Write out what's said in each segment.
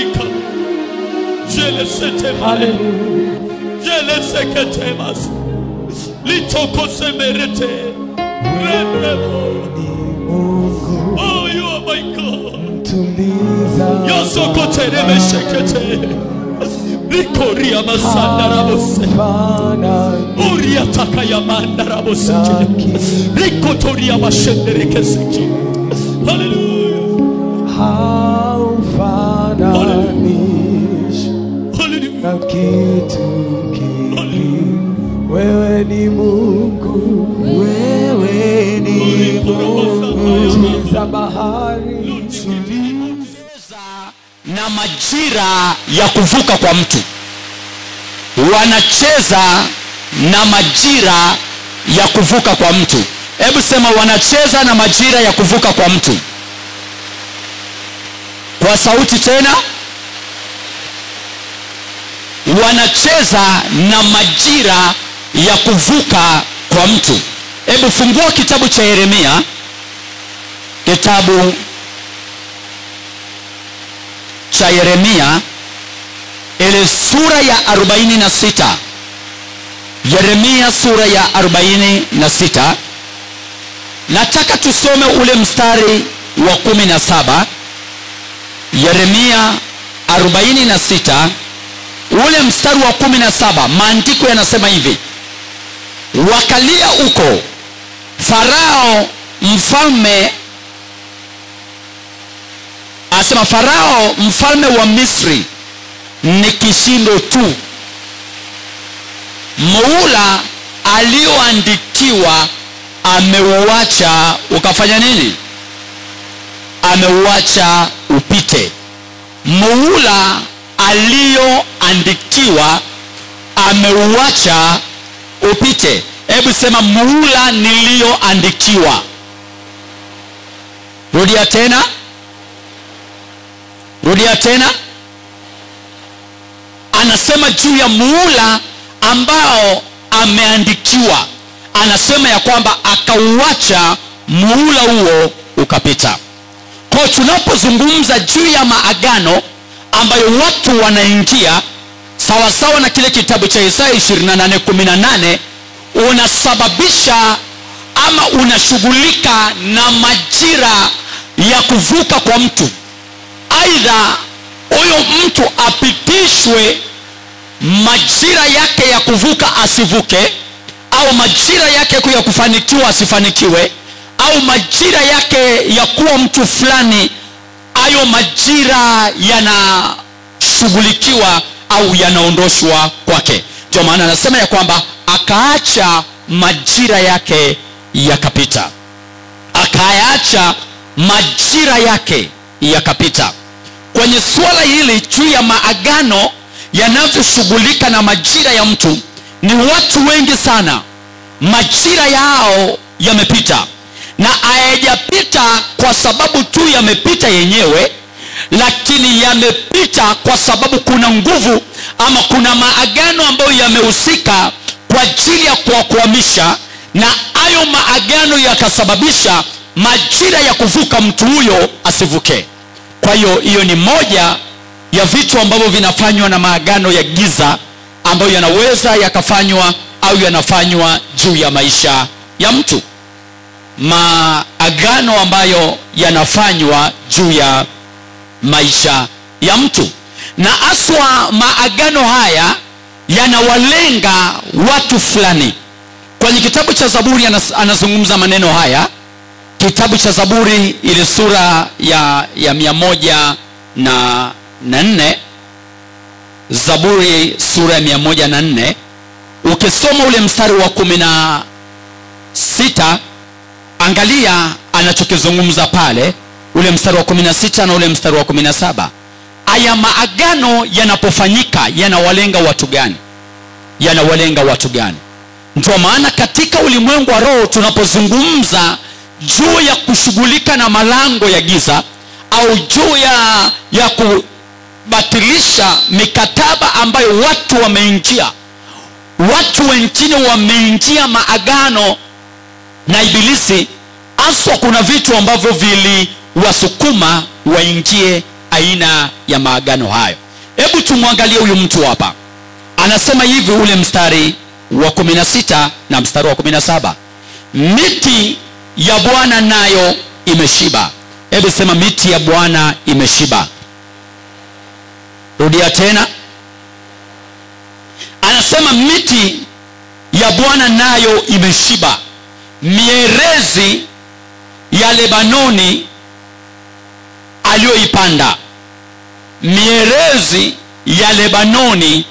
Rika. Jele sete male. Hallelujah. Jele sekete mas. Litoko semerete. Rendebo. Mungu Oh, you are my God. tuliza Yosokote rebe sekete. Rikoria masanda rabose. fanani Uria takaya manda rabose. Rikotoria mashendere keseki. Hallelujah. haufananishi Hallelujah. na kitu kingi. Wewe ni Mungu, wewe ni Mungu za bahari na majira ya kuvuka kwa mtu wanacheza na majira ya kuvuka kwa mtu hebu sema wanacheza na majira ya kuvuka kwa mtu kwa sauti tena wanacheza na majira ya kuvuka kwa mtu hebu fungua kitabu cha yeremia kitabu cha yeremia ile sura ya 46 yeremia sura ya 46 nataka tusome ule mstari wa 17 yeremia 46 ule mstari wa 17 maandiko yanasema hivi wakalia uko farao mfalme asema farao mfalme wa misri ni kishindo tu muula alioandikiwa ameuacha ukafanya nini ameuacha upite muula aliyoandikiwa ameuacha upite hebu sema muula niliyoandikiwa rudia tena rudia tena anasema juu ya muula ambao ameandikiwa anasema ya kwamba akauacha muula huo ukapita kwa tunapozungumza juu ya maagano ambayo watu wanaingia sawasawa na kile kitabu cha isaya 2818 unasababisha ama unashughulika na majira ya kuvuka kwa mtu aidha huyo mtu apitishwe majira yake ya kuvuka asivuke au majira yake ya kufanikiwa asifanikiwe au majira yake ya kuwa mtu fulani hayo majira yanashughulikiwa au yanaondoshwa kwake ndio maana anasema ya kwamba akaacha majira yake yakapita akayaacha majira yake yakapita kwenye suala hili juu ya maagano yanavyoshughulika na majira ya mtu ni watu wengi sana majira yao yamepita na hayajapita kwa sababu tu yamepita yenyewe lakini yamepita kwa sababu kuna nguvu ama kuna maagano ambayo yamehusika kwa ajili ya kuwakwamisha na hayo maagano yakasababisha majira ya kuvuka mtu huyo asivuke kwa hiyo hiyo ni moja ya vitu ambavyo vinafanywa na maagano ya giza ambayo yanaweza yakafanywa au yanafanywa juu ya maisha ya mtu maagano ambayo yanafanywa juu ya maisha ya mtu na haswa maagano haya yanawalenga watu fulani kwenye kitabu cha zaburi anas, anazungumza maneno haya kitabu cha zaburi ile sura ya ya mia moja na, na nne zaburi sura ya mia moja na nne ukisoma ule mstari wa kumi na sita angalia anachokizungumza pale ule mstari wa kumi na sita na ule mstari wa kumi na saba aya maagano yanapofanyika yanawalenga watu gani yanawalenga watu gani ndio maana katika ulimwengu wa roho tunapozungumza juu ya kushughulika na malango ya giza au juu ya ya kubatilisha mikataba ambayo watu wameingia watu wengine wameingia maagano na ibilisi haswa kuna vitu ambavyo viliwasukuma waingie aina ya maagano hayo hebu tumwangalie huyu mtu hapa anasema hivi ule mstari wa 16 na mstari wa 17 miti ya bwana nayo imeshiba hebu sema miti ya bwana imeshiba rudia tena anasema miti ya bwana nayo imeshiba mierezi ya lebanoni aliyoipanda mierezi ya lebanoni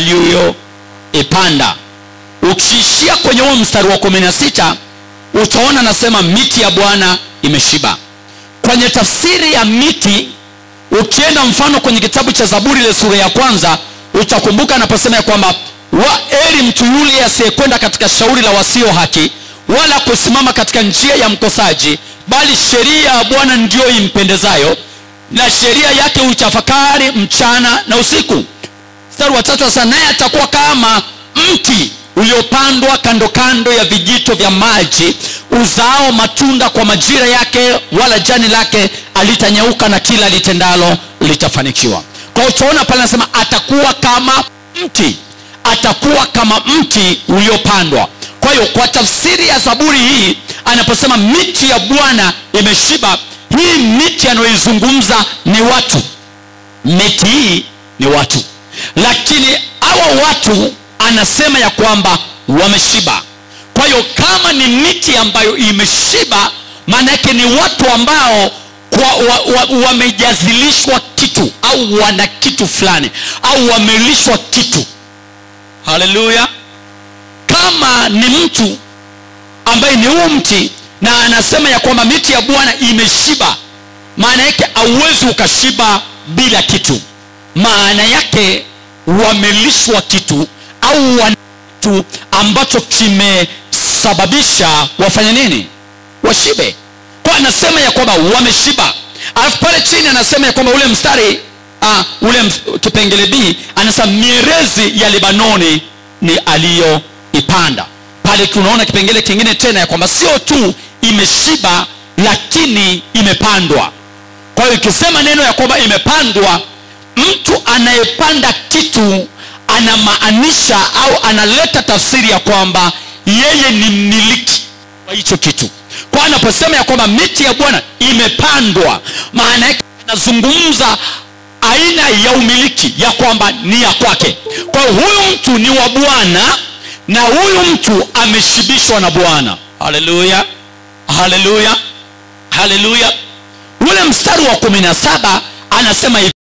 aliyoipanda ukiishia kwenye huo mstari wa 16 utaona anasema miti ya bwana imeshiba kwenye tafsiri ya miti ukienda mfano kwenye kitabu cha zaburi ile sura ya kwanza utakumbuka anaposema ya kwamba waeri mtu yule asiyekwenda katika shauri la wasio haki wala kusimama katika njia ya mkosaji bali sheria ya bwana ndiyo impendezayo na sheria yake huitafakari mchana na usiku mstari wa tatu sasa naye atakuwa kama mti uliopandwa kando kando ya vijito vya maji uzao matunda kwa majira yake wala jani lake alitanyauka na kila litendalo litafanikiwa kwa hiyo utaona pale anasema atakuwa kama mti atakuwa kama mti uliopandwa kwa hiyo kwa tafsiri ya zaburi hii anaposema miti ya bwana imeshiba hii miti anayoizungumza ni watu miti hii ni watu lakini hawa watu anasema ya kwamba wameshiba kwa hiyo kama ni miti ambayo imeshiba maana yake ni watu ambao kwa- wa- wa- wamejazilishwa kitu au wana kitu fulani au wamelishwa kitu haleluya kama ni mtu ambaye ni huu mti na anasema ya kwamba miti ya bwana imeshiba maana yake auwezi ukashiba bila kitu maana yake wamelishwa kitu au wana kitu ambacho kimesababisha wafanye nini washibe kwa anasema ya kwamba wameshiba alafu pale chini anasema ya kwamba ule mstari uh, ule ms, kipengele b anasema mierezi ya libanoni ni aliyoipanda pale unaona kipengele kingine tena ya kwamba sio tu imeshiba lakini imepandwa kwa hiyo ikisema neno ya kwamba imepandwa mtu anayepanda kitu anamaanisha au analeta tafsiri ya kwamba yeye ni mmiliki wa hicho kitu kwa anaposema ya kwamba miti ya bwana imepandwa maana yake anazungumza aina ya umiliki ya kwamba ni ya kwake kwa hiyo huyu mtu ni wa bwana na huyu mtu ameshibishwa na bwana haleluya haleluya haleluya ule mstari wa kumi na saba anasema hivi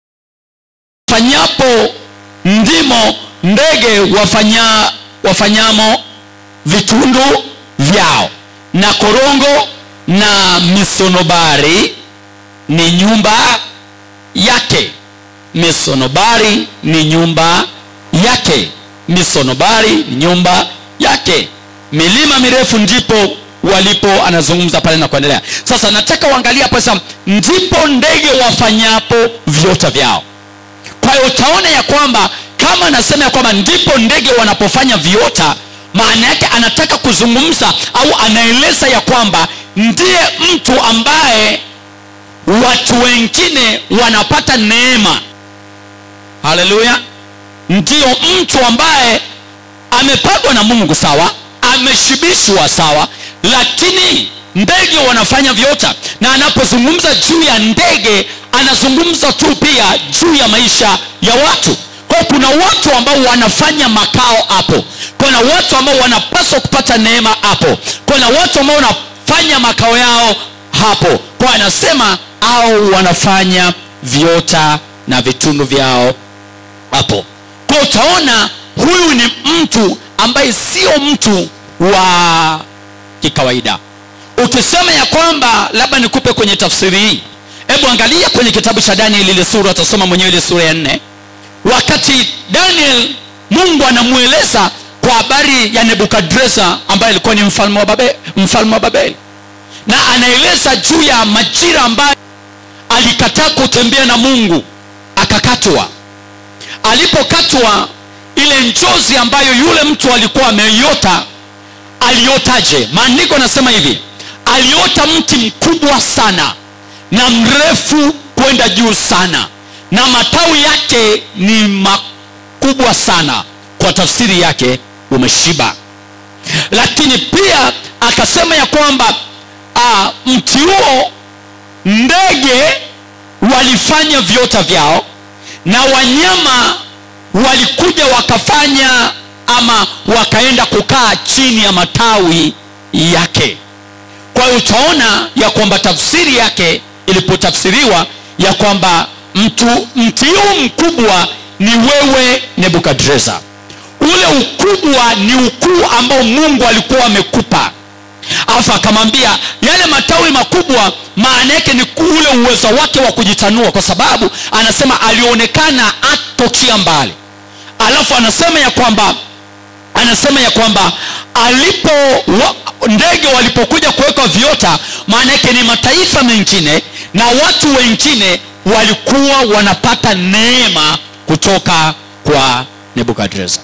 fanyapo ndimo ndege wafanya, wafanyamo vitundu vyao na korongo na misonobari ni nyumba yake misonobari ni nyumba yake misonobari ni nyumba yake milima mirefu ndipo walipo anazungumza pale na kuendelea sasa nataka uangalia hapo sasa ndipo ndege wafanyapo viota vyao kwa hiyo utaona ya kwamba kama anasema ya kwamba ndipo ndege wanapofanya viota maana yake anataka kuzungumza au anaeleza ya kwamba ndiye mtu ambaye watu wengine wanapata neema haleluya ndiyo mtu ambaye amepandwa na mungu sawa ameshibishwa sawa lakini ndege wanafanya viota na anapozungumza juu ya ndege anazungumza tu pia juu ya maisha ya watu kwa kuna watu ambao wanafanya makao hapo kuna watu ambao wanapaswa kupata neema hapo kuna watu ambao wanafanya makao yao hapo kwa anasema au wanafanya viota na vitundu vyao hapo kwa utaona huyu ni mtu ambaye sio mtu wa kikawaida ukisema ya kwamba labda nikupe kwenye tafsiri hii hebu angalia kwenye kitabu cha daniel ile sura utasoma mwenyewe ile sura ya nne wakati daniel mungu anamweleza kwa habari ya nebukadreza ambaye alikuwa ni mfalme wa, babe, mfalme wa babeli na anaeleza juu ya majira ambayo alikataa kutembea na mungu akakatwa alipokatwa ile njozi ambayo yule mtu alikuwa ameiota aliotaje maandiko anasema hivi aliota mti mkubwa sana na mrefu kwenda juu sana na matawi yake ni makubwa sana kwa tafsiri yake umeshiba lakini pia akasema ya kwamba ah, mti huo ndege walifanya viota vyao na wanyama walikuja wakafanya ama wakaenda kukaa chini ya matawi yake kwa hiyo utaona ya kwamba tafsiri yake ilipotafsiriwa ya kwamba mtu mti huu mkubwa ni wewe nebukadreza ule ukubwa ni ukuu ambao mungu alikuwa amekupa alafu akamwambia yale matawi makubwa maana yake ni ule uwezo wake wa kujitanua kwa sababu anasema alionekana atokea mbali alafu anasema ya kwamba anasema ya kwamba alipo wa, ndege walipokuja kuwekwa viota maana yake ni mataifa mengine na watu wengine walikuwa wanapata neema kutoka kwa nebukadreza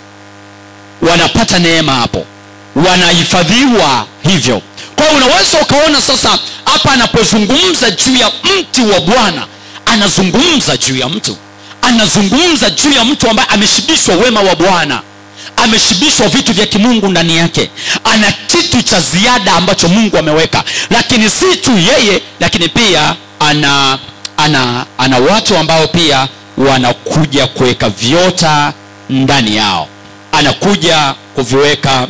wanapata neema hapo wanahifadhiwa hivyo kwa hiyo unaweza ukaona sasa hapa anapozungumza juu ya mti wa bwana anazungumza juu ya mtu anazungumza juu ya mtu ambaye ameshibishwa wema wa bwana ameshibishwa vitu vya kimungu ndani yake ana kitu cha ziada ambacho mungu ameweka lakini si tu yeye lakini pia ana ana ana watu ambao pia wanakuja kuweka viota ndani yao anakuja kuviweka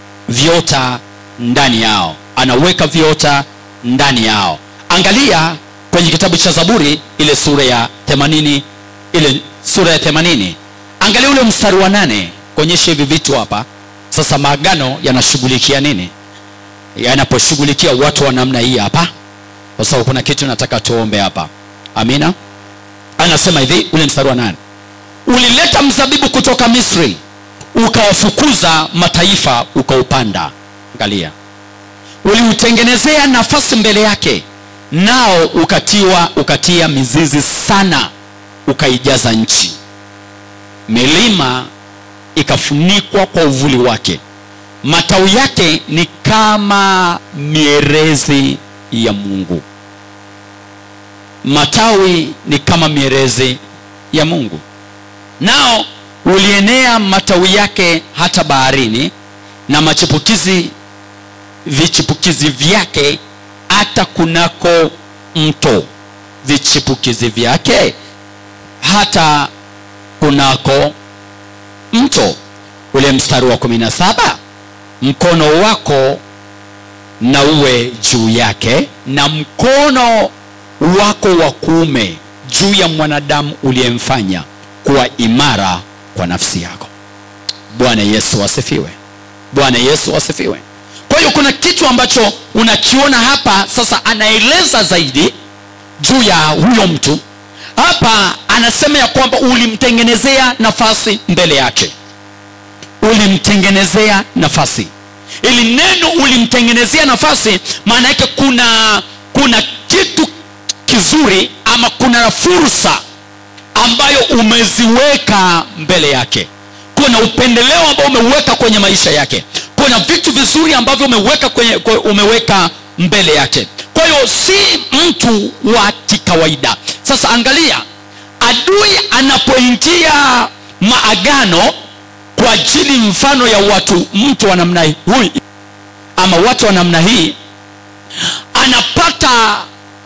viota ndani yao anaweka viota ndani yao angalia kwenye kitabu cha zaburi ile sura ya 80 ile sura ya 80 angalia ule mstari wa nane kuonyesha hivi vitu hapa sasa maagano yanashughulikia nini yanaposhughulikia watu wa namna hii hapa kwa sababu kuna kitu nataka tuombe hapa amina anasema hivi ule mstari wa nane ulileta mzabibu kutoka misri ukawafukuza mataifa ukaupanda angalia uliutengenezea nafasi mbele yake nao ukatiwa ukatia mizizi sana ukaijaza nchi milima ikafunikwa kwa uvuli wake matawi yake ni kama mierezi ya mungu matawi ni kama mierezi ya mungu nao ulienea matawi yake hata baharini na machipukizi vichipukizi vyake hata kunako mto vichipukizi vyake hata kunako mto ule mstari wa kumi na saba mkono wako na uwe juu yake na mkono wako wa kuume juu ya mwanadamu uliyemfanya kuwa imara kwa nafsi yako bwana yesu asifiwe bwana yesu asifiwe kwa hiyo kuna kitu ambacho unakiona hapa sasa anaeleza zaidi juu ya huyo mtu hapa anasema ya kwamba ulimtengenezea nafasi mbele yake ulimtengenezea nafasi ili neno ulimtengenezea nafasi maana yake kuna kuna kitu kizuri ama kuna fursa ambayo umeziweka mbele yake kuna upendeleo ambao umeweka kwenye maisha yake kuna vitu vizuri ambavyo umeweka kwenye umeweka mbele yake kwa hiyo si mtu wa kikawaida sasa angalia adui anapoingia maagano kwa ajili mfano ya watu mtu wa namna hii ama watu wa namna hii anapata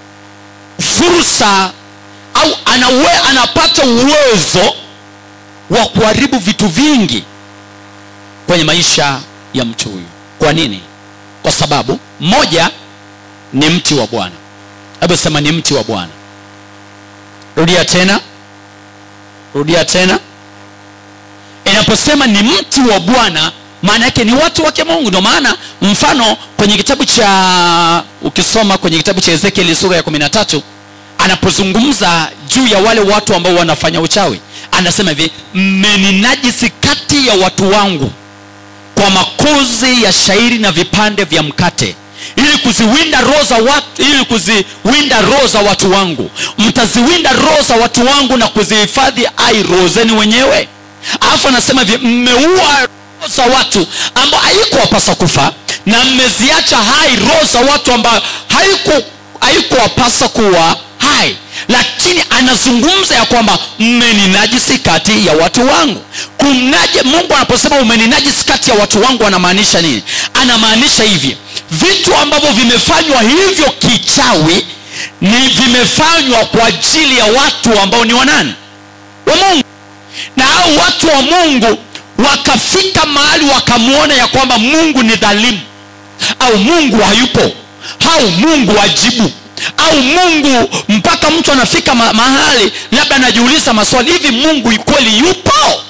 fursa au anawe, anapata uwezo wa kuharibu vitu vingi kwenye maisha ya mtu huyu kwa nini kwa sababu moja ni mti wa bwana hebu sema ni mti wa bwana rudia tena rudia tena inaposema ni mti wa bwana maana yake ni watu wake mungu ndio maana mfano kwenye kitabu cha ukisoma kwenye kitabu cha ezekieli sura ya kumi na tatu anapozungumza juu ya wale watu ambao wanafanya uchawi anasema hivi mmeninajisi kati ya watu wangu kwa makozi ya shairi na vipande vya mkate ili kuziwinda roho za watu ili kuziwinda roho za watu wangu mtaziwinda roho za watu wangu na kuzihifadhi ai roho zenu wenyewe alafu anasema hivi mmeua roho za watu ambao haikuwapasa kufa na mmeziacha hai roho za watu ambao haiku haikuwapasa kuwa hai lakini anazungumza ya kwamba mmeninajisi kati ya watu wangu kumnaje mungu anaposema umeninajisi kati ya watu wangu anamaanisha nini anamaanisha hivi vitu ambavyo vimefanywa hivyo kichawi ni vimefanywa kwa ajili ya watu ambao ni wanani wa mungu na hao watu wa mungu wakafika mahali wakamwona ya kwamba mungu ni dhalimu au mungu hayupo au mungu ajibu au mungu mpaka mtu anafika ma- mahali labda anajiuliza maswali hivi mungu kweli yupo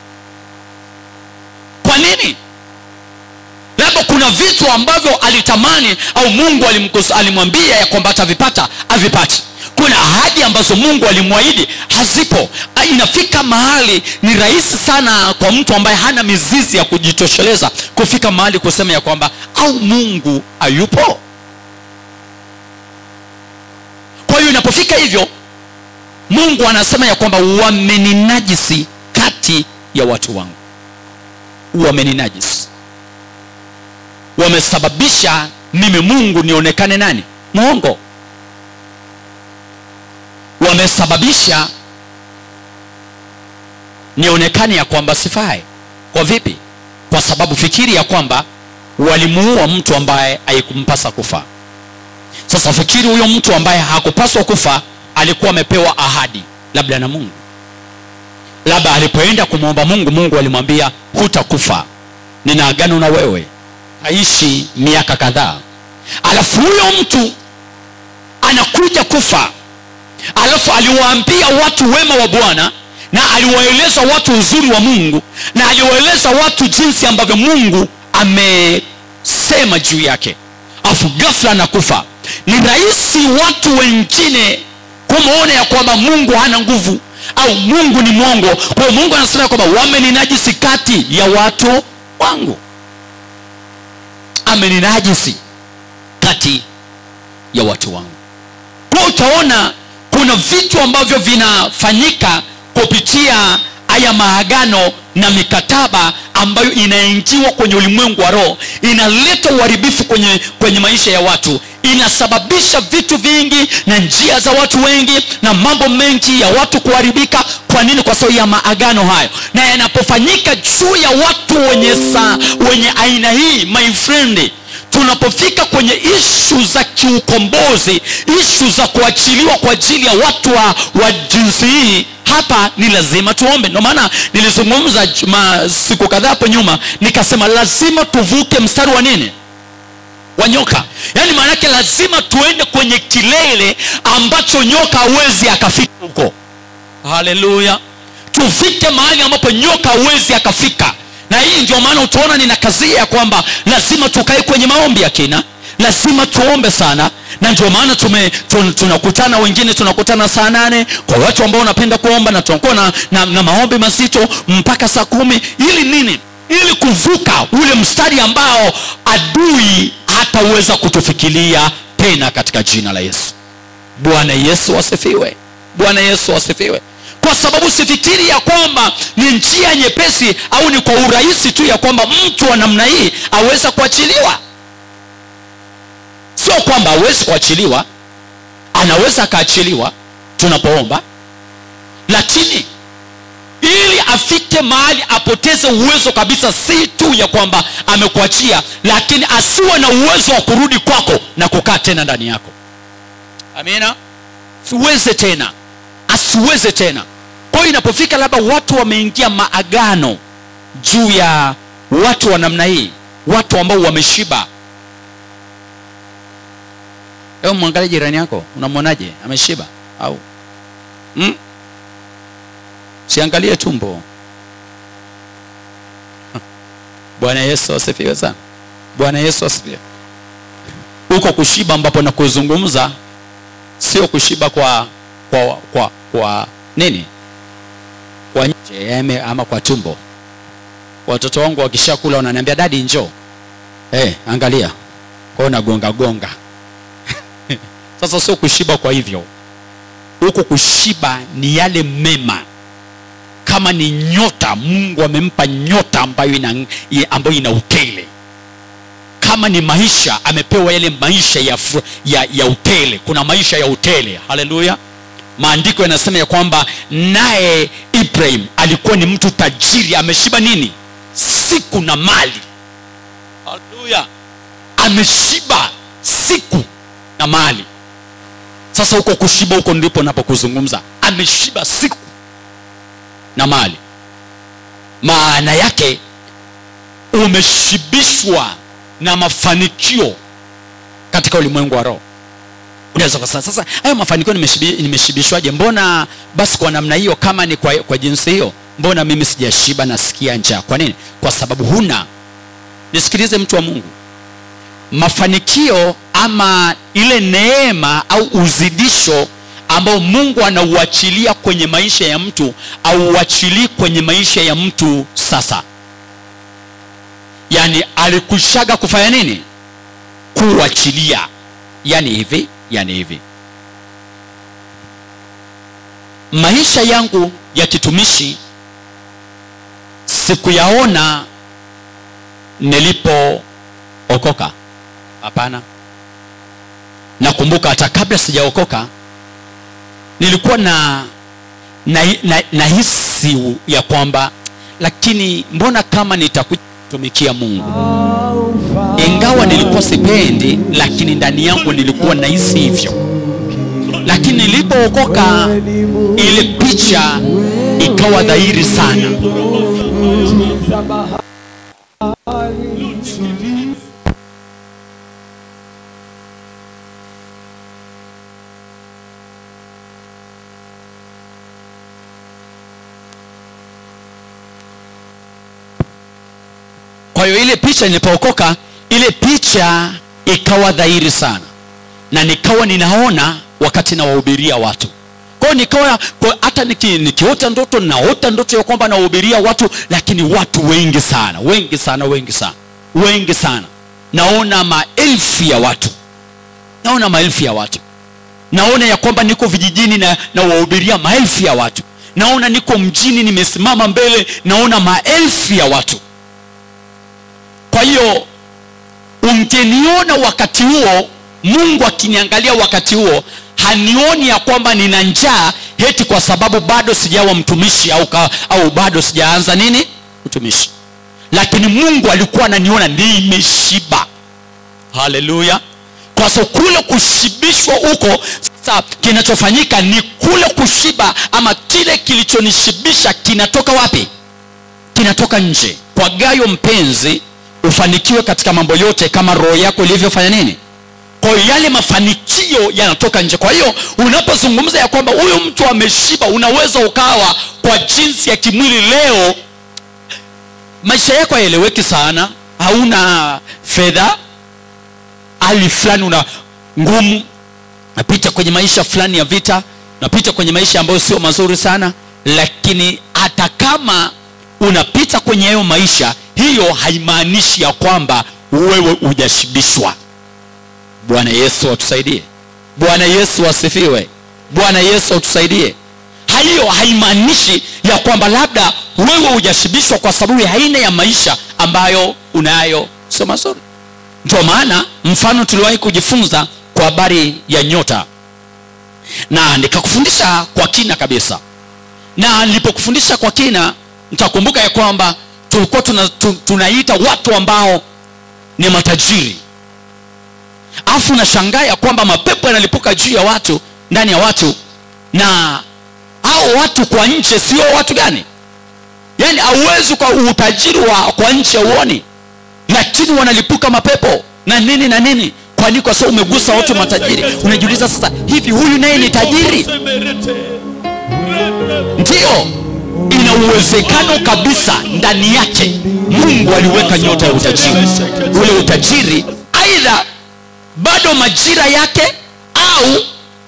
kwa nini labda kuna vitu ambavyo alitamani au mungu alimkus- alimwambia ya kwamba atavipata avipati kuna ahadi ambazo mungu alimwahidi hazipo Ah, inafika mahali ni rahisi sana kwa mtu ambaye hana mizizi ya kujitosheleza kufika mahali kusema ya kwamba au mungu hayupo kwa hiyo inapofika hivyo mungu anasema ya kwamba wameninajisi kati ya watu wangu wameninajisi wamesababisha mimi mungu nionekane nani mwongo wamesababisha nionekane ya kwamba sifai kwa vipi kwa sababu fikiri ya kwamba walimuua mtu ambaye haikumpasa kufa sasa fikiri huyo mtu ambaye hakupaswa kufa alikuwa amepewa ahadi labda na mungu labda alipoenda kumwomba mungu mungu alimwambia hutakufa nina agano na wewe aishi miaka kadhaa alafu huyo mtu anakuja kufa alafu aliwaambia watu wema wa bwana na aliwaeleza watu uzuri wa mungu na aliwaeleza watu jinsi ambavyo mungu amesema juu yake alafu gafla anakufa ni rahisi watu wengine kumwona ya kwamba mungu hana nguvu au mungu ni mwongo kwa hiyo mungu anasema ya kwamba wameninajisi kati ya watu wangu ameninajisi kati ya watu wangu kwa utaona kuna vitu ambavyo vinafanyika kupitia haya maagano na mikataba ambayo inaingiwa kwenye ulimwengu wa roho inaleta uharibifu kwenye, kwenye maisha ya watu inasababisha vitu vingi na njia za watu wengi na mambo mengi ya watu kuharibika kwa nini kwa sababu ya maagano hayo na yanapofanyika juu ya watu wenye saa wenye aina hii my friend tunapofika kwenye ishu za kiukombozi ishu za kuachiliwa kwa ajili ya watu wa, wa jinsi hii hapa ni lazima tuombe ndio maana nilizungumza juma- siku kadhaa hapo nyuma nikasema lazima tuvuke mstari wa nini wa nyoka yaani maanake lazima tuende kwenye kilele ambacho nyoka hawezi akafika huko haleluya tufike mahali ambapo nyoka hawezi akafika na hii ndio maana utaona nina kazia ya kwamba lazima tukae kwenye maombi ya kina lazima tuombe sana na ndio maana tume tun, tunakutana wengine tunakutana saa nane kwa watu ambao wanapenda kuomba na tunakuwa na, na, na maombi mazito mpaka saa kumi ili nini ili kuvuka ule mstari ambao adui hataweza kutufikiria tena katika jina la yesu bwana yesu asifiwe bwana yesu asifiwe kwa sababu sifikiri ya kwamba ni njia nyepesi au ni kwa urahisi tu ya kwamba mtu wa namna hii aweza kuachiliwa sio kwamba hawezi kuachiliwa anaweza akaachiliwa tunapoomba lakini ili afike mahali apoteze uwezo kabisa si tu ya kwamba amekuachia lakini asiwe na uwezo wa kurudi kwako na kukaa tena ndani yako amina siweze tena asiweze tena kwa hiyo inapofika labda watu wameingia maagano juu ya watu wa namna hii watu ambao wameshiba hebu mwangalie jirani yako unamwonaje ameshiba au hmm? siangalie tumbo bwana yesu asifiwe sana bwana yesu asifiwe huko kushiba ambapo nakuzungumza sio kushiba kwa kwa kwa kwa nini kwa nje eme- ama kwa tumbo watoto wangu wakishakula wananiambia dadi njoo hey, angalia kwao nagonga gonga sasa sio kushiba kwa hivyo huko kushiba ni yale mema kama ni nyota mungu amempa nyota ambayo ina, ambayo ina utele kama ni maisha amepewa yale maisha ya, fu- ya, ya utele kuna maisha ya utele haleluya maandiko yanasema ya kwamba naye ibrahim alikuwa ni mtu tajiri ameshiba nini siku na mali haleluya ameshiba siku na mali sasa huko kushiba huko ndipo napokuzungumza ameshiba siku na mali maana yake umeshibishwa na mafanikio katika ulimwengu wa roho unaweza kusema sasa hayo mafanikio nimeshibi- nimeshibishwaje mbona basi kwa namna hiyo kama ni kwa, kwa jinsi hiyo mbona mimi sijashiba nasikia njaa kwa nini kwa sababu huna nisikilize mtu wa mungu mafanikio ama ile neema au uzidisho ambao mungu anauachilia kwenye maisha ya mtu auachilii kwenye maisha ya mtu sasa yaani alikushaga kufanya nini kuachilia yani hivi yani hivi maisha yangu ya kitumishi sikuyaona nilipookoka hapana nakumbuka hata kabla sijaokoka nilikuwa na na, na, na hisi ya kwamba lakini mbona kama nitakutumikia mungu ingawa nilikuwa sipendi lakini ndani yangu nilikuwa nahisi hivyo lakini nilipookoka ile picha ikawa dhahiri sana za bahari kwa hiyo ile picha nilipookoka ile picha ikawa dhahiri sana na nikawa ninaona wakati nawahubiria watu kwa hiyo nikawa kwa- hata niki, nikiota ndoto naota ndoto ya kwamba nawahubiria watu lakini watu wengi sana wengi sana wengi sana wengi sana naona maelfu ya watu naona maelfu ya watu naona ya kwamba niko vijijini na nawahubiria maelfu ya watu naona niko mjini nimesimama mbele naona maelfu ya watu kwa hiyo ungeniona wakati huo mungu akiniangalia wakati huo hanioni ya kwamba nina njaa heti kwa sababu bado sijawa mtumishi au, ka, au bado sijaanza nini mtumishi lakini mungu alikuwa ananiona nimeshiba haleluya kwa sababu kule kushibishwa huko sasa kinachofanyika ni kule kushiba ama kile kilichonishibisha kinatoka wapi kinatoka nje kwa gayo mpenzi ufanikiwe katika mambo yote kama roho yako ilivyofanya nini kwa hiyo yale mafanikio yanatoka nje kwa hiyo unapozungumza ya kwamba huyu mtu ameshiba unaweza ukawa kwa jinsi ya kimwili leo maisha yako hayaeleweki sana hauna fedha hali fulani una ngumu napita kwenye maisha fulani ya vita napita kwenye maisha ambayo sio mazuri sana lakini hata kama unapita kwenye hayo maisha hiyo haimaanishi ya kwamba wewe hujashibishwa bwana yesu atusaidie bwana yesu asifiwe bwana yesu atusaidie hiyo haimaanishi ya kwamba labda wewe hujashibishwa kwa sababu ya aina ya maisha ambayo unayo sio mazuri ndio maana mfano tuliwahi kujifunza kwa habari ya nyota na nikakufundisha kwa kina kabisa na nilipokufundisha kwa kina nitakumbuka ya kwamba tulikuwa tuna, tu, tunaita watu ambao ni matajiri alafu nashangaa ya kwamba mapepo yanalipuka juu ya watu ndani ya watu na hao watu kwa nje sio watu gani yaani hauwezi kwa utajiri wa kwa nje uoni lakini wanalipuka mapepo na nini na nini kwani kwa sababu umegusa watu matajiri unajiuliza sasa hivi huyu naye ni tajiri ndiyo ina uwezekano kabisa ndani yake mungu aliweka nyota ya utajiri ule utajiri aidha bado majira yake au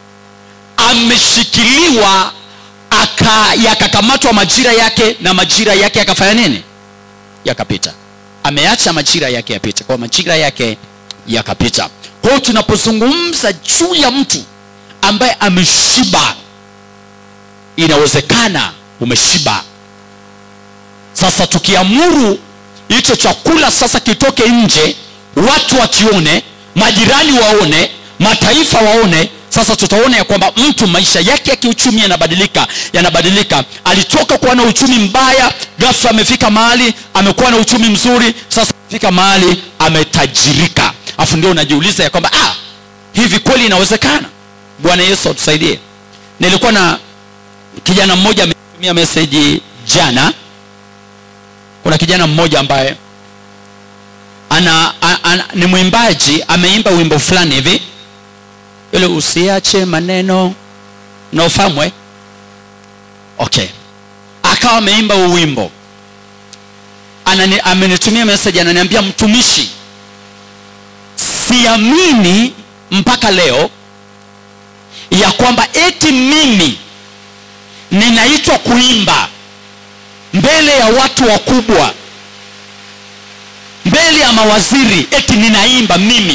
ameshikiliwa aka yakakamatwa majira yake na majira yake yakafanya nini yakapita ameacha majira yake yapita kwa majira yake yakapita kwa hiyo tunapozungumza juu ya mtu ambaye ameshiba inawezekana umeshiba sasa tukiamuru hicho chakula sasa kitoke nje watu wakione majirani waone mataifa waone sasa tutaona ya kwamba mtu maisha yake ya kiuchumi yanabadilika yanabadilika alitoka kuwa na uchumi mbaya ghafla amefika mahali amekuwa na uchumi mzuri sasa amefika mahali ametajirika afu ndio unajiuliza ya kwamba ah, hivi kweli inawezekana bwana yesu atusaidie nilikuwa na kijana mmoja ametumia meseji jana kuna kijana mmoja ambaye ana, ana, ana ni mwimbaji ameimba wimbo fulani hivi ile usiache maneno naofahamu eh? okay akawa ameimba huu wimbo Anani, amenitumia message ananiambia mtumishi siamini mpaka leo ya kwamba eti mimi ninaitwa kuimba mbele ya watu wakubwa mbele ya mawaziri eti ninaimba mimi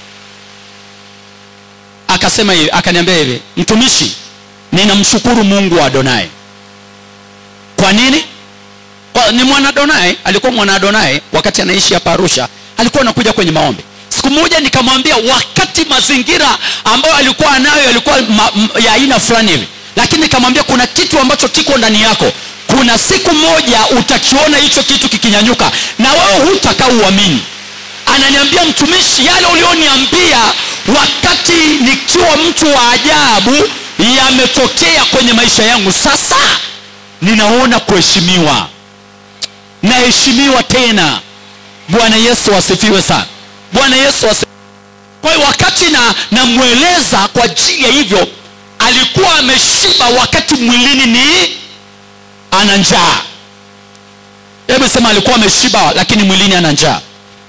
akasema hivi akaniambia hivi mtumishi ninamshukuru mungu wa adonai kwa nini kwa, ni mwana adonai alikuwa mwana adonai wakati anaishi hapa arusha alikuwa anakuja kwenye maombi siku moja nikamwambia wakati mazingira ambayo alikuwa anayo yalikuwa ma, m, ya aina fulani hivi lakini nikamwambia kuna kitu ambacho kiko ndani yako kuna siku moja utakiona hicho kitu kikinyanyuka na wewe hutakaa uamini ananiambia mtumishi yale ulioniambia wakati nikiwa mtu wa ajabu yametokea kwenye maisha yangu sasa ninaona kuheshimiwa naheshimiwa tena bwana yesu asifiwe sana bwana yesu asifiwe kwa hiyo wakati na namweleza kwa ajili ya hivyo alikuwa ameshiba wakati mwilini ni ana njaa hebu sema alikuwa ameshiba lakini mwilini ana njaa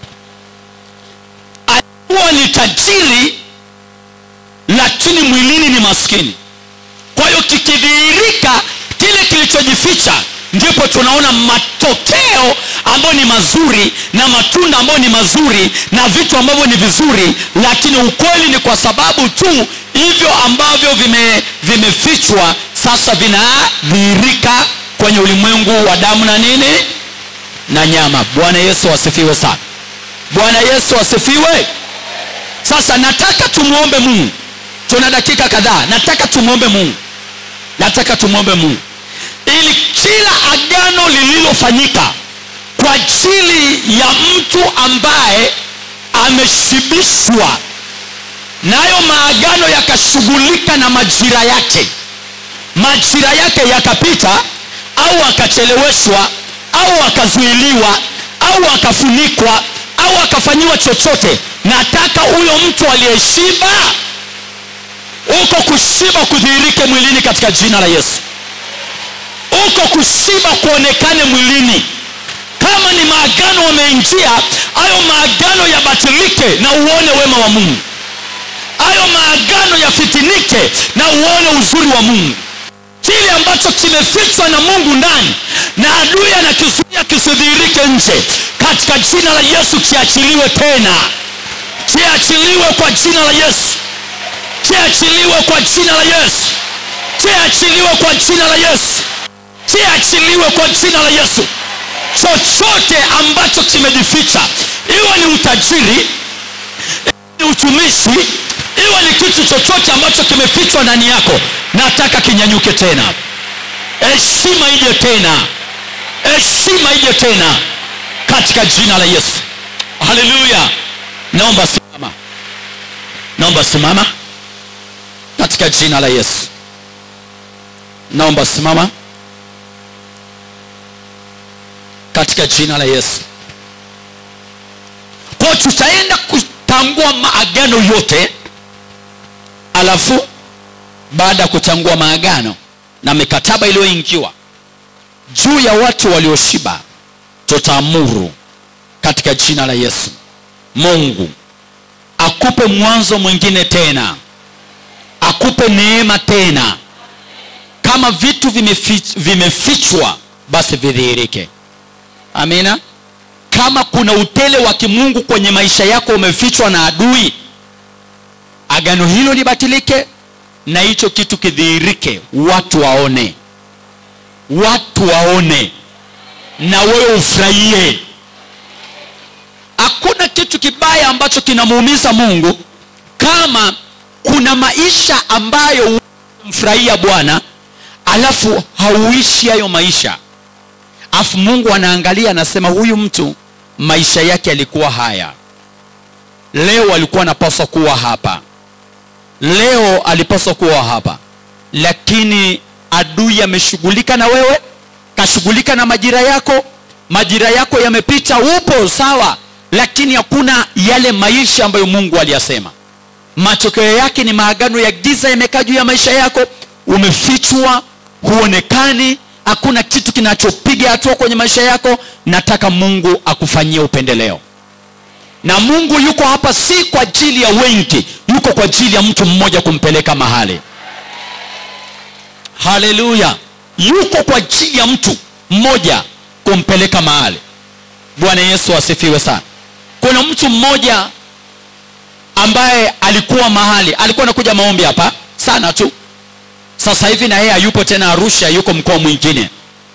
alikuwa ni tajiri lakini mwilini ni maskini kwa hiyo kikidhihirika kile kilichojificha ndipo tunaona matokeo ambayo ni mazuri na matunda ambayo ni mazuri na vitu ambavyo ni vizuri lakini ukweli ni kwa sababu tu hivyo ambavyo vime vimefichwa sasa vinadhihirika kwenye ulimwengu wa damu na nini na nyama bwana yesu asifiwe sana bwana yesu asifiwe sasa nataka tumwombe mungu tuna dakika kadhaa nataka tumwombe mungu nataka tumwombe mungu ili kila agano lililofanyika kwa ajili ya mtu ambaye ameshibishwa nayo maagano yakashughulika na majira yake majira yake yakapita au akacheleweshwa au akazuiliwa au akafunikwa au akafanyiwa chochote nataka huyo mtu aliyeshiba uko kushiba kudhihirike mwilini katika jina la yesu uko kushiba kuonekane mwilini kama ni maagano wameingia hayo maagano yabatilike na uone wema wa mungu hayo maagano yafitinike na uone uzuri wa mungu kile ambacho kimefichwa na mungu ndani na adui anakizuia kisidhihirike nje katika jina la yesu kiachiliwe tena kiachiliwe kwa jina la yesu kiachiliwe kwa jina la yesu kiachiliwe kwa jina la yesu kiachiliwe kwa jina la yesu chochote ambacho kimejificha iwe ni utajiri iwe ni utumishi iwe ni kitu chochote ambacho kimefichwa ndani yako nataka kinyanyuke tena heshima ije tena heshima ije tena katika jina la yesu haleluya naomba simama naomba simama katika jina la yesu naomba simama katika jina la yesu kwao tutaenda kutangua maagano yote alafu baada ya kutangua maagano na mikataba iliyoingiwa juu ya watu walioshiba tutaamuru katika jina la yesu mungu akupe mwanzo mwingine tena akupe neema tena kama vitu vimefich, vimefichwa basi vidhihirike amina kama kuna utele wa kimungu kwenye maisha yako umefichwa na adui agano hilo libatilike na hicho kitu kidhihirike watu waone watu waone na wewe ufurahie hakuna kitu kibaya ambacho kinamuumiza mungu kama kuna maisha ambayo mfurahia bwana alafu hauishi hayo maisha alafu mungu anaangalia anasema huyu mtu maisha yake yalikuwa haya leo alikuwa anapaswa kuwa hapa leo alipaswa kuwa hapa lakini adui ameshughulika na wewe kashughulika na majira yako majira yako yamepita upo sawa lakini hakuna yale maisha ambayo mungu aliyasema matokeo yake ni maagano ya giza yamekaa juu ya maisha yako umefichwa huonekani hakuna kitu kinachopiga hatua kwenye maisha yako nataka mungu akufanyie upendeleo na mungu yuko hapa si kwa ajili ya wengi yuko kwa ajili ya mtu mmoja kumpeleka mahali haleluya yuko kwa ajili ya mtu mmoja kumpeleka mahali bwana yesu asifiwe sana kuna mtu mmoja ambaye alikuwa mahali alikuwa anakuja maombi hapa sana tu sasa hivi na yeye hayupo tena arusha yuko mkoa mwingine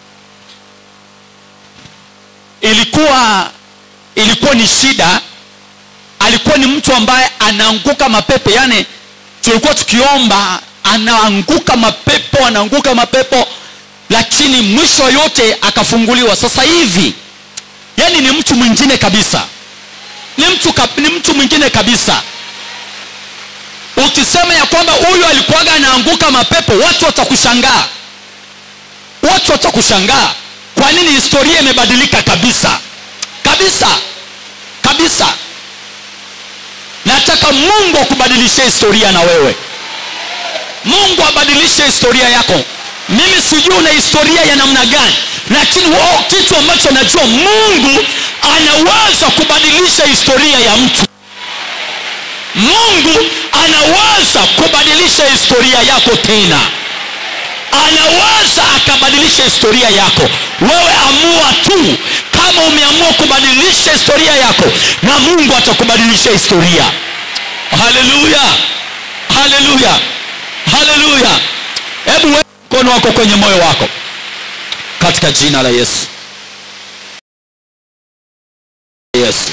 ilikuwa ilikuwa ni shida alikuwa ni mtu ambaye anaanguka mapepo yani tulikuwa tukiomba anaanguka mapepo anaanguka mapepo lakini mwisho yote akafunguliwa sasa hivi yani ni mtu mwingine kabisa ni mtu, kab- ni mtu mwingine kabisa ukisema ya kwamba huyu alikuwaga anaanguka mapepo watu watakushangaa watu watakushangaa kwa nini historia imebadilika kabisa kabisa kabisa nataka mungu akubadilishe historia na wewe mungu abadilishe historia yako mimi sijui una historia ya namna gani lakini wao kitu ambacho najua mungu anaweza kubadilisha historia ya mtu mungu anaweza kubadilisha historia yako tena anaweza akabadilisha historia yako wewe amua tu kama umeamua kubadilisha historia yako na mungu atakubadilisha historia haleluya haleluya haleluya hebu weka mkono wako kwenye moyo wako katika jina la yesu yesu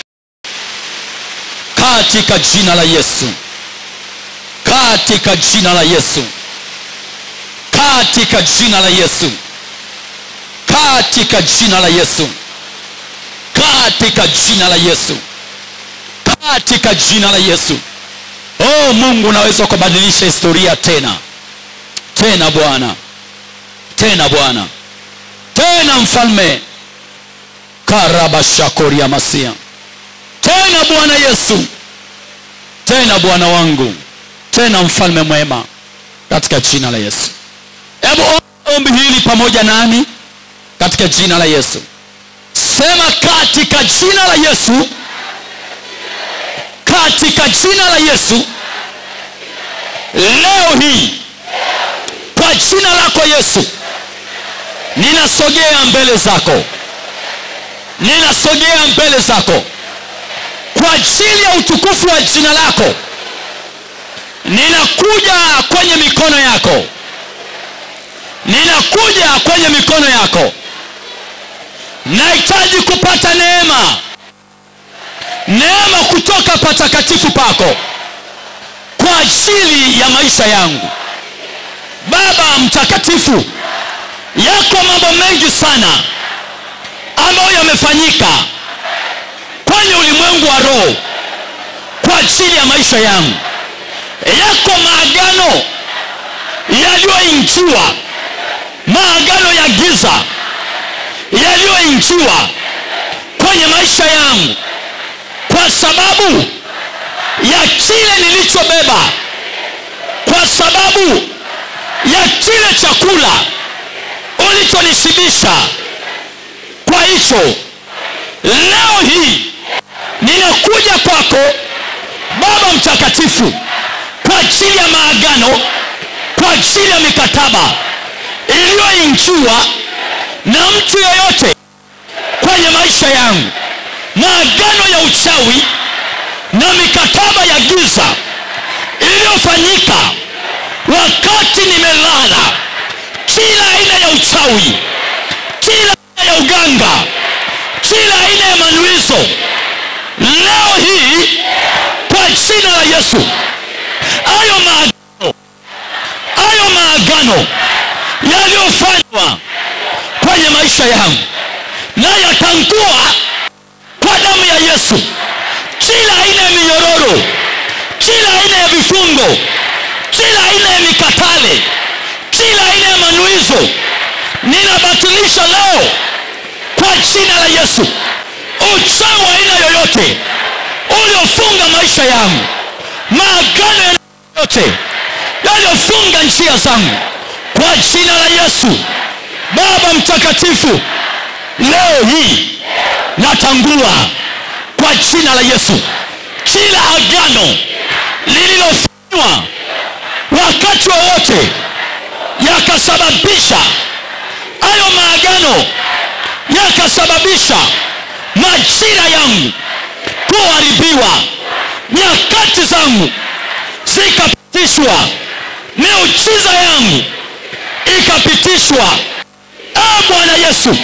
katika jina la yesu katika jina la yesu katika jina la yesu katika jina la yesu katika jina la yesu katika jina la yesu oh mungu unaweza kubadilisha historia tena tena bwana tena bwana tena mfalme karabashakoria masia tena bwana yesu tena bwana wangu tena mfalme mwema katika jina la yesu hebu ombi hili pamoja nami katika jina la yesu sema katika jina la yesu katika jina la yesu leo hii kwa jina lako yesu ninasogea mbele zako ninasogea mbele zako kwa ajili ya utukufu wa jina lako ninakuja kwenye mikono yako ninakuja kwenye mikono yako nahitaji kupata neema neema kutoka patakatifu pako kwa ajili ya maisha yangu baba mtakatifu yako mambo mengi sana ambayo yamefanyika kwenye ulimwengu wa roho kwa ajili ya maisha yangu yako maagano yaliyoingiwa maagano ya giza yaliyoingiwa kwenye maisha yangu kwa sababu ya kile nilichobeba kwa sababu ya kile chakula ulichonishibisha kwa hicho leo hii ninakuja kwako baba mtakatifu kwa ajili ya maagano kwa ajili ya mikataba iliyoingiwa na mtu yeyote kwenye maisha yangu maagano ya uchawi na mikataba ya giza iliyofanyika wakati nimelala kila aina ya uchawi kila aina ya uganga kila aina ya manuizo leo hii kwa jina la yesu hayo maagano hayo maagano yaliyofanywa kwenye maisha yangu na yatangua kwa damu ya yesu kila aina ya minyororo kila aina ya vifungo kila aina ya mikatale kila aina ya manuizo ninabatilisha leo kwa jina la yesu uchawi wa aina yoyote uliofunga maisha yangu maagano ya yote yaliyofunga njia zangu kwa jina la yesu baba mtakatifu leo hii natangua kwa jina la yesu kila agano lililofanywa wakati wowote yakasababisha hayo maagano yakasababisha majira yangu kuharibiwa nyakati zangu zikapitishwa miujiza yangu ikapitishwa e bwana yesu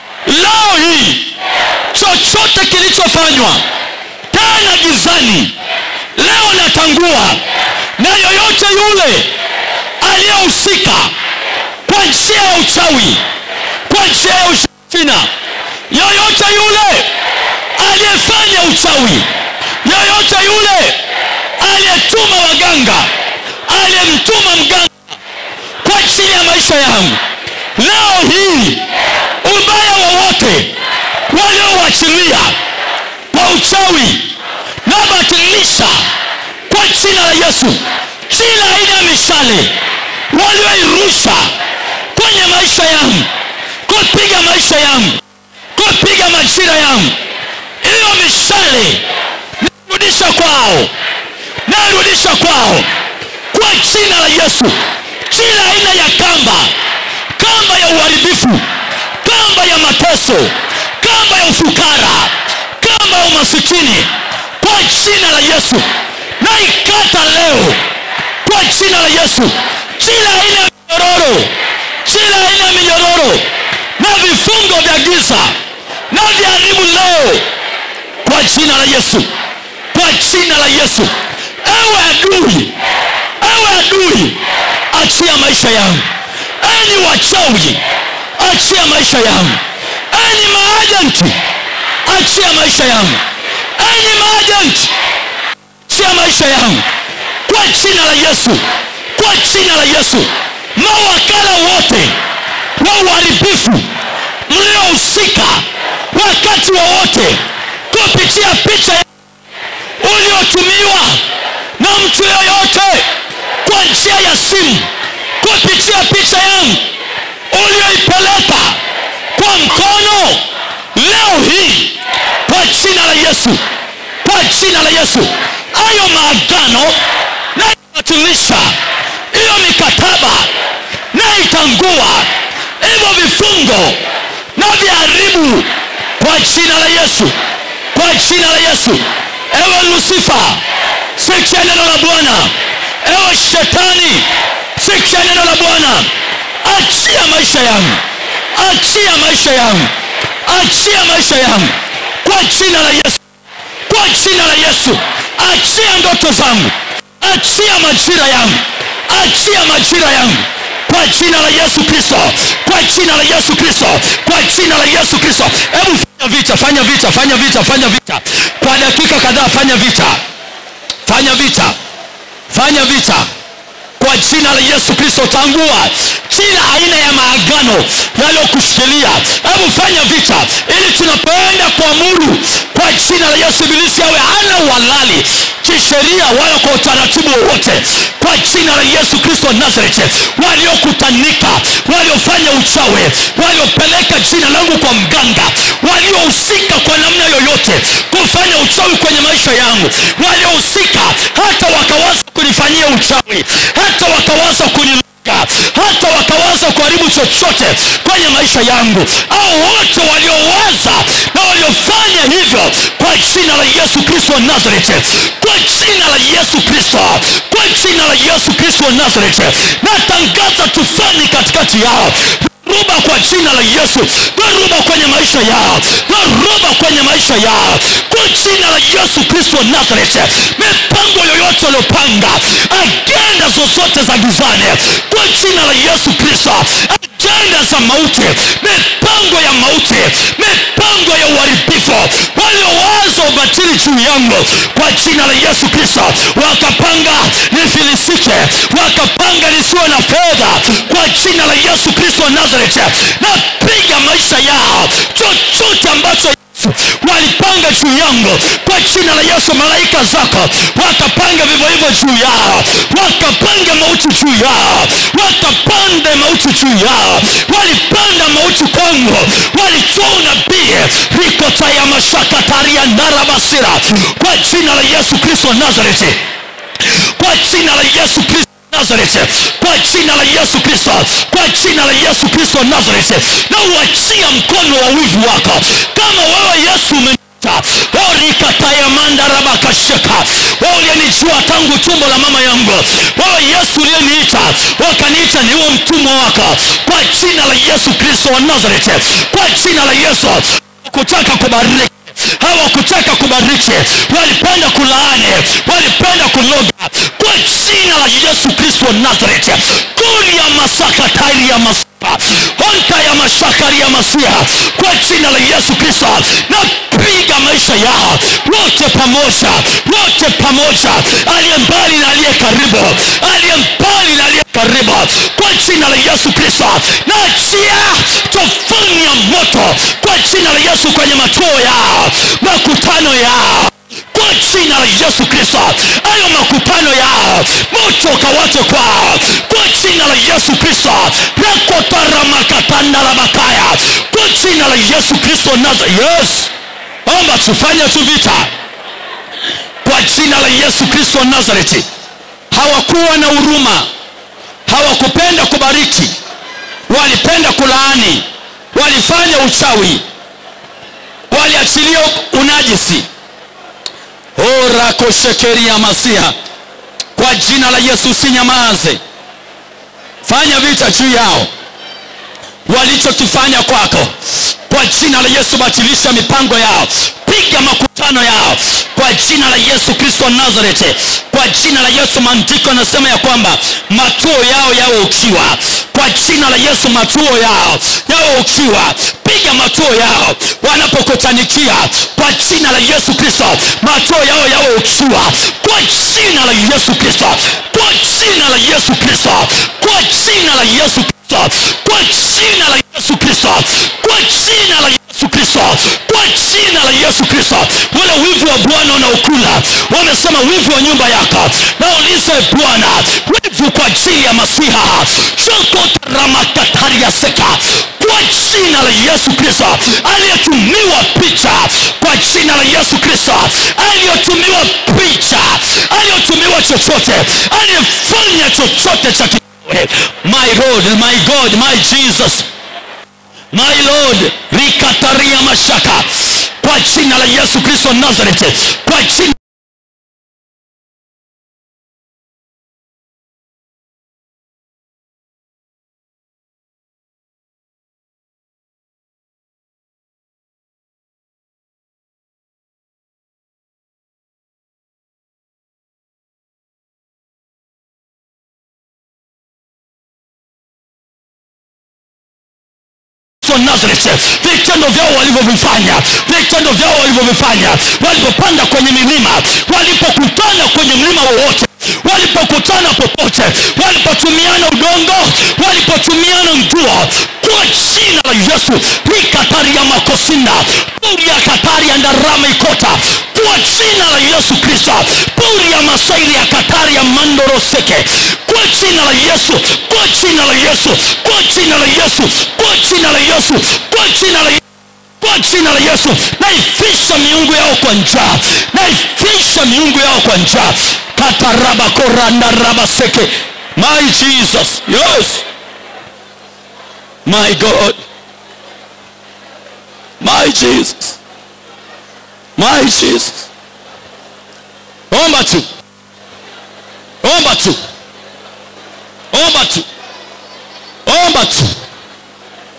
leo hii chochote kilichofanywa tena gizani leo natangua na yoyote yule aliyehusika kwa njia ya uchawi kwa njia ya ushirikina yoyote yule aliyefanya uchawi yoyote yule aliyetuma waganga aliyemtuma mganga kwa ajili ya maisha yangu leo hii ubaya wowote waliouachilia kwa uchawi nabatilisha kwa jina la yesu kila aina ya mishale walioirusha kwenye maisha yangu kupiga maisha yangu kupiga majira yangu hiyo mishale narudisha kwao narudisha kwao kwa jina la yesu kila aina ya kamba kamba ya uharibifu kamba ya mateso kamba ya ufukara kamba ya umasikini kwa jina la yesu naikata leo kwa jina la yesu kila aina ya minyororo kila aina ya minyororo na vifungo vya giza na viharibu leo kwa jina la yesu kwa jina la yesu ewe adui ewe adui achia maisha yangu enyi wachawi achia maisha yangu enyi maajenti achia maisha yangu enyi maajenti achia maisha yangu kwa jina la yesu kwa jina la yesu mawakala wote wa uharibifu mliohusika wakati wowote kupitia picha uliotumiwa na mtu yoyote kwa njia ya simu kupitia picha yangu ulioipeleka kwa mkono leo hii kwa jina la yesu kwa jina la yesu hayo maagano naibatilisha hiyo mikataba naitangua hivyo vifungo na viharibu kwa jina la yesu kwa jina la yesu ewe lusifa sikia neno la bwana ewe shetani sikia neno la bwana achia maisha yangu achia maisha yangu achia maisha yangu kwa jina la yesu kwa jina la yesu achia ndoto zangu achia majira yangu achia majira yangu kwa jina la yesu kristo kwa jina la yesu kristo kwa jina la yesu kristo hebu fanya vita fanya vita fanya vita fanya vita kwa dakika kadhaa fanya vita fanya vita fanya vita kwa jina la yesu kristo tangua kila aina ya maagano yaliyokushikilia hebu fanya vita ili tunapoenda kuamuru kwa jina la yesu ibilisi awe hana uhalali kisheria wala kwa utaratibu wowote kwa jina la yesu kristo wa nazareti waliokutanika waliofanya uchawi waliopeleka jina langu kwa mganga waliohusika kwa namna yoyote kufanya uchawi kwenye maisha yangu waliohusika hata wakawaza kunifanyia uchawi hata wakawaza kuni hata wakawaza kuharibu chochote kwenye maisha yangu au wote waliowaza na waliofanya hivyo kwa jina la yesu kristo wa nazareti kwa jina la yesu kristo kwa jina la yesu kristo wa nazareti natangaza tufani katikati yao dhoruba kwa jina la yesu dhoruba kwenye maisha yao dhoruba kwenye maisha yao kwa jina la yesu kristo wa nazareti mipango yoyote waliopanga agenda zozote za gizani kwa jina la yesu kristo agenda za mauti mipango ya mauti mipango ya uharibifu waliowaza ubatili juu yangu kwa jina la yesu kristo wakapanga nifilisike wakapanga nisiwe na fedha kwa jina la yesu kristo wa nazareti napiga maisha yao chochote ambacho walipanga juu yangu kwa jina la yesu malaika zako wakapanga vivyo hivyo juu yao wakapanga mauti juu yao wakapande mauti juu yao walipanda mauti kwangu walitoa unabii rikota ya mashaka taria narabasira kwa jina la yesu kristo wa nazareti kwa jina la yesu kristo nazareti kwa jina la yesu kristo kwa jina la yesu kristo wa nazareti na uachia mkono wa wivu wako kama wewe yesu umenita orikatayamandarabakasheka wewe uliyenijua tangu tumbo la mama yangu wewe yesu uliyeniita wakaniita niwe mtumwa wako kwa jina la yesu kristo wa nazareti kwa jina la yesu kutaka kubariki hawakutaka kubariki walipenda kulaani walipenda kuloga kwa jina la yesu kristo wa nazareti kuli ya masaka tairi ya masaka honta ya mashakari ya masiha kwa jina la yesu kristo napiga maisha yao wote pamoja wote pamoja aliye mbali na aliye karibu aliye mbali na aliye karibu kwa jina la yesu kristo naachia tofani ya moto kwa jina la yesu kwenye matuo yao makutano yao kwa jina la yesu kristo hayo makutano yao moto ukawate kwao kwa jina la yesu kristo rakotaramakatandalabakaya kwa jina la yesu kristo naza yes omba tufanye tu vita kwa jina la yesu kristo wa nazareti hawakuwa na huruma hawakupenda kubariki walipenda kulaani walifanya uchawi waliachilia unajisi orakoshekeria masiha kwa jina la yesu usinyamaze fanya vita juu yao walichokifanya kwako kwa jina la yesu batilisha mipango yao piga makutano yao kwa jina la yesu kristo wa nazareti kwa jina la yesu maandiko yanasema ya kwamba matuo yao yawe ukiwa kwa jina la yesu matuo yao yawe ukiwa piga matuo yao wanapokutanikia kwa jina la yesu kristo matuo yao yawe ukiwa kwa jina la yesu kristo kwa jina la yesu kristo kwa jina la yesu kristo kwa jina la yesu kristo kwa jina la yesu kristo kwa jina la yesu kristo wale wivu wa bwana unaokula wamesema wivu wa nyumba yako naulize bwana wivu kwa ajili ya masiha shokotaramatatariaseka kwa jina la yesu kristo aliyetumiwa picha kwa jina la yesu kristo aliyotumiwa picha aliyotumiwa chochote aliyefanya chochote cha ki- my lord my god my jesus my lord rikataria mashaka kwa jina la yesu kristo wa nazareti kwa jina wa nazareti vitendo vyao walivyovifanya vitendo vyao walivyovifanya walipopanda kwenye milima walipokutana kwenye mlima wowote walipokutana popote walipotumiana udongo walipotumiana nguo kwa jina la yesu rikataria makosinda puria kataria ndarama ikota kwa jina la yesu kristo puria masaili ya kataria mandoroseke kwa jina la yesu kwa jina la yesu kwa jina la yesu kwa jina la yesu kwa jina la kwa jina la yesu naifisha miungu yao kwa njaa naifisha miungu yao kwa njaa katarabakorandarabaseke my jesus yes my god my jesus my jesus omba tu omba tu omba tu omba tu